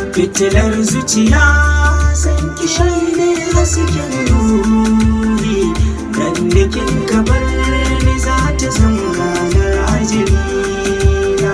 fitilar zuciya san kishi ne hasken ruhi dan dikin kabar ni za ta zama ranar ajali na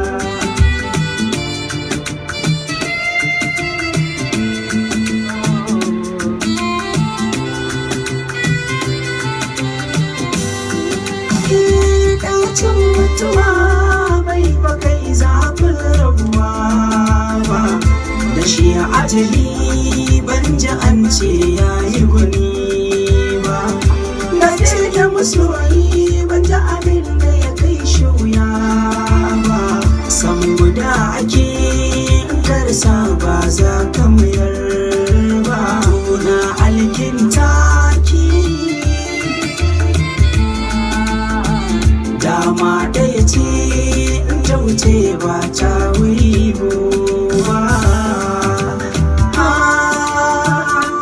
ɗacin mutuwa bai ba kai zafin rabuwa ba da shi ajali ban ji an ce ya yi gwani ba na ce da masoyi ban ji abin da ya kai shi wuya ba san guda ake karsa ba za ka mayar ba na alkinta ki dama ɗaya ce in ta wuce ba ta wuri ba